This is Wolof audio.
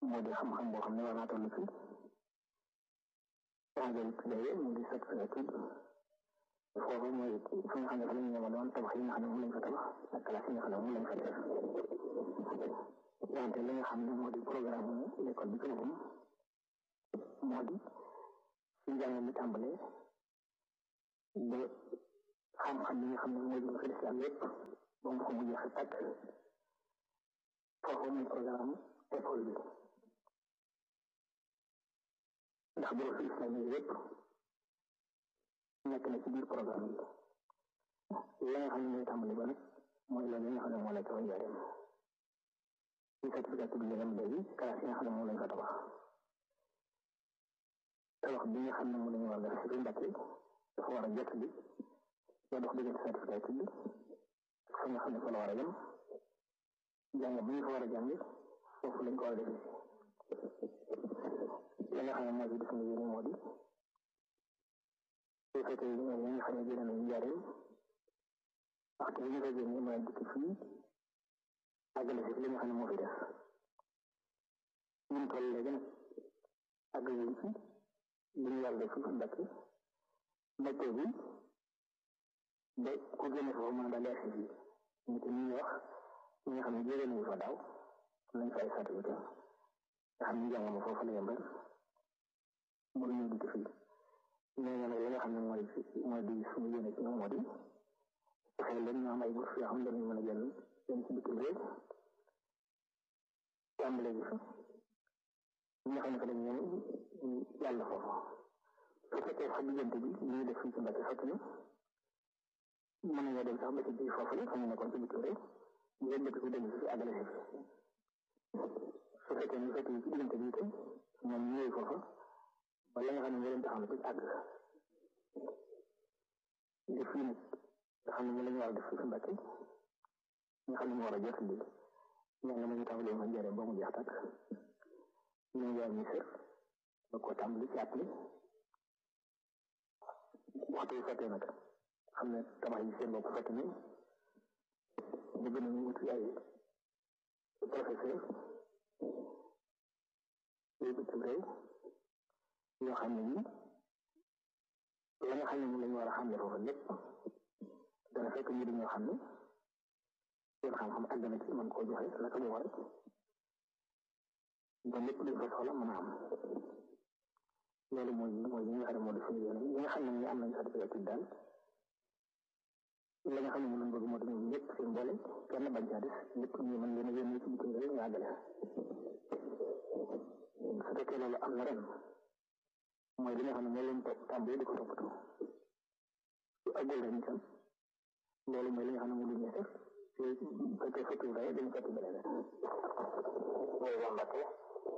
moo di xam-xam boo xam ne war naa toll ci engrais tuddee mu di sot tudd foofu mooy fi nga xam ne fa la ñu ñëwoon tabax yi nga xam ne moom lañ fa tabax ak classe yi nga xam ne moom lañ fa def wante li nga xam ne moo di programme l'école bi ci boppam moo di fi njàng mi tàmbalee ba xam-xam yi nga xam ne moo jëm ci lislaam yépp ba mu ko mu jeex tàkk foofu mooy programme école bi ndax boo fi islam yi yépp nekk na ci biir programme bi la nga xam ne mooy tàmbali ba nag mooy loolu nga xam ne moo la taw njaareem ci certificat bi ngeen am léegi classe yi nga xam ne moom lañ fa tabax tabax bi nga xam ne moom lañu war a def ci Mbàkke dafa war a jot bi ba dox diggante certificat bi fa nga xam ne fa la war a yem jàng bi ñu fa war a jàng foofu lañ ko war a defee li nga xam ne moo ci def nga yéene moo di su fekkee ñi nga xam ne génne nañu njaareem waxtu bi ñu ko génne mën a dikk fii àggale si li nga xam ne moo fi def ñun toll léegi nag àgg wuñ ci li ñu yàlla def fi Mbàkke météo bi ba ku génne foofu mën a daal di agsi fii ñu te ñuy wax ñi nga xam ne jóge nañu fa daaw lañ fa ay certificat nga xam ne jàng ma foofu la yem rek mënuñu dikk fii ñooñu nag li nga xam ne mooy mooy di suñu yéene ci ñoom moo di fexe leen ñu am ay bourse yoo xam ne dañu mën a jël dem ci bitim réew tàmbale bi fa ñi nga xam ne fa dañ ñëw yàlla foofu su fekkee sax diggante bi li ñu def fii ci Mbàkke fekk na mën nañoo dem sax ba ci biir foofu la fa ñu nekkoon ci bitim réew ñu leen dëkk fi dem si àggale si su fekkee ñu fekk ci diggante bi itam ñoom ñu ñëw foofa ba la nga xam ne moo leen taxaw na ci àgg def fii nag nga xam ne moom la ñu war a def fii ci Mbàkke nga xam ne mu war a jot lii ñaa nga ma ñu tàmbalee ma njëriñ ba mu jeex tàkk ñu jaar ñu sër ba ko tàmbali ci appli waxtu yu fekkee nag xam ne tabax yi seen bopp fekk ni ñu gën a ñu wuti ay professeur yooyu bitim réew yoo xam ne nii la nga xam ne moom la ñu war a xam ne foofu lépp dana fekk ñu dañoo xam ne seen xam-xam àgg na ci mën koo joxe naka mu war ba lépp luñ fa soxla mën a am loolu mooy mooy ñi nga xam ne moo di suñu yéene ñi nga xam ne ñu am nañ certificat daal la nga xam ne moom lañ bëgg moo di ñoom ñëpp seen boole kenn bañ caa des lépp ñu mën leen a yónnee ci bitim réew ñu àggale su fekkee loolu am na ren mooy li nga xam ne moo leen topp tàmbali di ko toppatoo su àggul ren itam loolu mooy li nga xam ne moom la ñuy def te fekkee fekk day dañu fekk beneen mooy waa Mbàkke